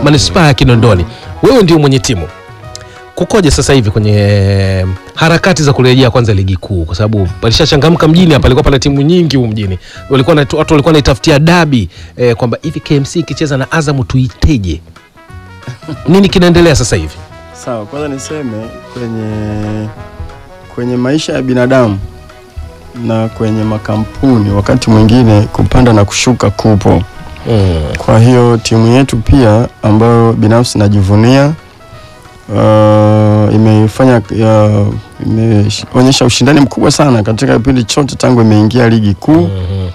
manispaa ya Kinondoni. Wewe ndio mwenye timu, kukoje sasa hivi kwenye harakati za kurejea kwanza ligi kuu? Kwa sababu palishachangamka mjini hapa, alikuwa pale timu nyingi humu mjini, walikuwa na, watu walikuwa naitafutia dabi eh, kwamba hivi KMC ikicheza na Azam tuiteje? Nini kinaendelea sasa hivi? Sawa, kwanza niseme kwenye kwenye maisha ya binadamu na kwenye makampuni, wakati mwingine kupanda na kushuka kupo. Kwa hiyo timu yetu pia ambayo binafsi najivunia uh, imefanya uh, imeonyesha ushindani mkubwa sana katika kipindi chote tangu imeingia ligi kuu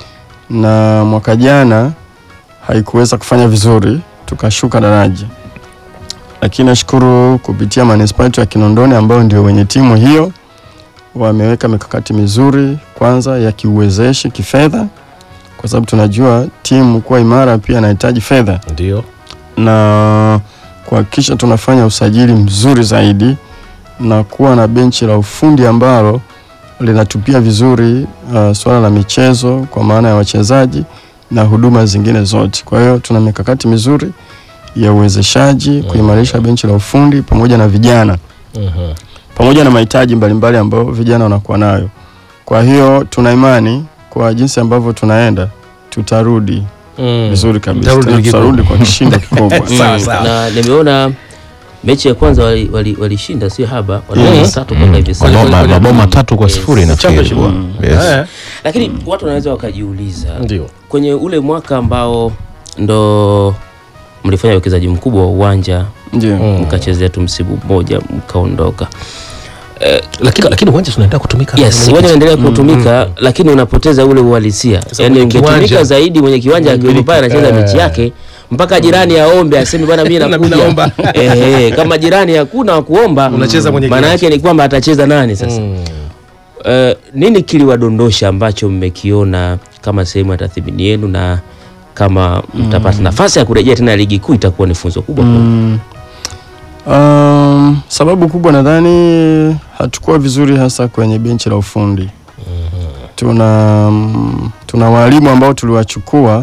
na mwaka jana haikuweza kufanya vizuri, tukashuka daraja, lakini nashukuru kupitia manispaa yetu ya Kinondoni ambao ndio wenye timu hiyo, wameweka mikakati mizuri, kwanza ya kiuwezeshi kifedha, kwa sababu tunajua timu kuwa imara pia inahitaji fedha Ndio. na kuhakikisha tunafanya usajili mzuri zaidi na kuwa na benchi la ufundi ambalo linatupia vizuri uh, swala la michezo kwa maana ya wachezaji na huduma zingine zote. Kwa hiyo tuna mikakati mizuri ya uwezeshaji, kuimarisha benchi la ufundi pamoja na vijana Mhm. pamoja na mahitaji mbalimbali ambayo vijana wanakuwa nayo. Kwa hiyo tuna imani kwa jinsi ambavyo tunaenda tutarudi Mm. vizuri kabisa, Tutarudi Tena ligi kuu. tutarudi kwa kishindo kikubwa. Sawa, Mm, sawa. na nimeona mechi ya kwanza walishinda wali, walishinda sio haba Mhm. wali tatu mpaka hivi Kwa sasa. mabao- mabao matatu kwa Yes. sifuri nafikiri. Championship. Yes. Eh, Lakini watu wanaweza wakajiuliza Ndio. kwenye ule mwaka ambao ndo mlifanya uwekezaji mkubwa wa uwanja Ndio. Mm. mkachezea tu msimu mmoja mkaondoka. Lakini lakini uwanja tunaendelea kutumika. Yes, uwanja unaendelea kutumika lakini unapoteza ule uhalisia. Sasa Yaani mwenye ungetumika kiwanja- zaidi mwenye kiwanja akiwepo pale anacheza Eh. mechi yake mpaka jirani aombe aseme bwana mimi Na mimi nakuja. naomba. Eh, eh, kama jirani hakuna wa kuomba Unacheza mwenye maana kiwanja. yake ni kwamba atacheza nani sasa? Mm. Eh, nini kiliwadondosha ambacho mmekiona kama sehemu ya tathmini yenu na kama mtapata nafasi ya kurejea tena ligi kuu itakuwa ni funzo kubwa kwenu? Mm. Um, sababu kubwa nadhani hatukuwa vizuri hasa kwenye benchi la ufundi. Tuna mm, tuna walimu ambao tuliwachukua,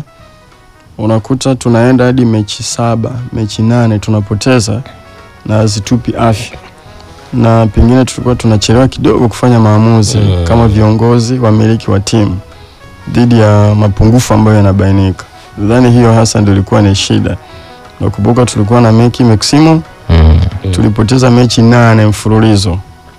unakuta tunaenda hadi mechi saba, mechi nane tunapoteza na hazitupi afya, na pengine tulikuwa tunachelewa kidogo kufanya maamuzi Mm. kama viongozi wamiliki wa timu dhidi ya mapungufu ambayo yanabainika. Nadhani hiyo hasa ndio ilikuwa ni shida. Nakumbuka tulikuwa na Meki Maximo Mm. tulipoteza mechi nane mfululizo,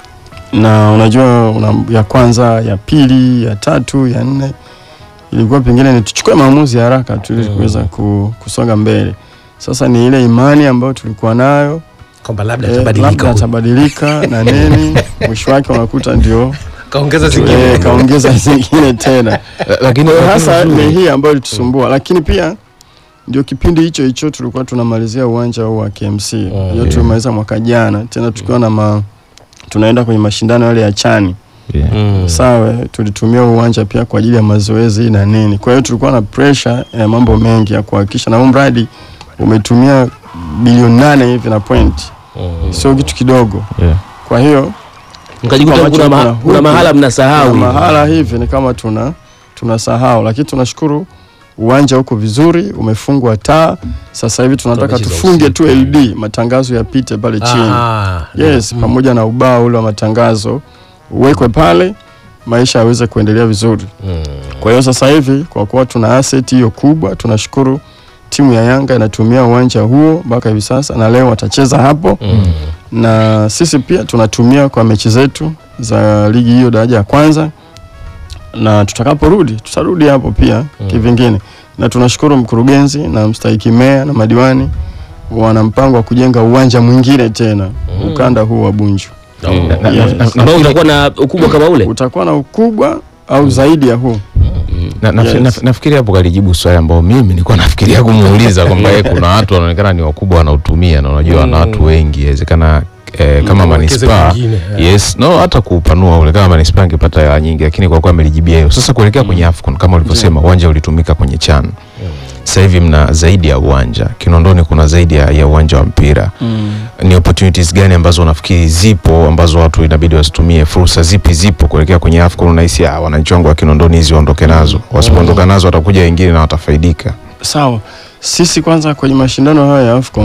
na unajua una, ya kwanza, ya pili, ya tatu, ya nne ilikuwa pengine ni tuchukue maamuzi ya haraka tu ili Mm. kuweza ku, kusonga mbele. Sasa ni ile imani ambayo tulikuwa nayo Kwamba labda eh, atabadilika. labda huyu. atabadilika na nini, mwisho wake unakuta ndio Kaongeza eh, zingine. kaongeza zingine tena Lakini kwa hiyo lakini hasa uzuri- ni hii ambayo ilitusumbua, lakini pia ndio kipindi hicho hicho tulikuwa tunamalizia uwanja huu wa KMC hiyo yeah. tulimaliza mwaka jana tena tukiwa na ma, tunaenda kwenye mashindano yale ya chani Yeah. Mm. sawa, tulitumia uwanja pia kwa ajili ya mazoezi na nini. Kwa hiyo tulikuwa na pressure ya mambo mengi ya kuhakikisha, na huu mradi umetumia bilioni nane hivi na point, Mm. sio kitu kidogo. Yeah. Kwa hiyo Mkajikuta Kwa macho kuna, ma, kuna kuna huku, mahala mnasahau kuna hivi. mahala hivi ni kama tuna tunasahau, lakini tunashukuru uwanja uko vizuri, umefungwa taa. Sasa hivi tunataka Tunacheza tufunge tu usiku. LED, matangazo yapite pale chini. Ah, Yes, pamoja na ubao ule wa matangazo uwekwe pale, maisha yaweze kuendelea vizuri. Mm. Kwa hiyo sasa hivi kwa kuwa tuna asset hiyo kubwa, tunashukuru timu ya Yanga inatumia uwanja huo mpaka hivi sasa, na leo watacheza hapo Mm. na sisi pia tunatumia kwa mechi zetu za ligi hiyo daraja ya kwanza, na tutakaporudi tutarudi hapo pia Mm. kivingine, na tunashukuru mkurugenzi na mstahiki meya na madiwani wana mpango wa kujenga uwanja mwingine tena Mm. ukanda huu wa Bunju Oh. Na- na- Yes. na- na- ambao utakuwa na ukubwa kama ule. utakuwa na ukubwa au zaidi ya huu. Na, na, Yes. na, nafikiri hapo kalijibu swali ambao mimi nilikuwa nafikiria kumuuliza kwamba yeye kuna watu wanaonekana ni wakubwa wanautumia na unajua wana watu wengi inawezekana eh, kama Wawekeze manispaa kwingine, eh. yes no hata kuupanua ule kama manispaa angepata hela nyingi lakini kwa kuwa amelijibia hiyo sasa kuelekea kwenye AFCON kama ulivyosema uwanja ulitumika kwenye CHAN sasa hivi mna zaidi ya uwanja Kinondoni kuna zaidi ya, ya uwanja wa mpira ni opportunities gani ambazo unafikiri zipo ambazo watu inabidi wasitumie? Fursa zipi zipo kuelekea kwenye AFCON? Unahisi ah, wananchi wangu wa Kinondoni hizi waondoke nazo, wasipoondoka nazo watakuja wengine na watafaidika. Sawa, sisi kwanza kwenye mashindano haya ya AFCON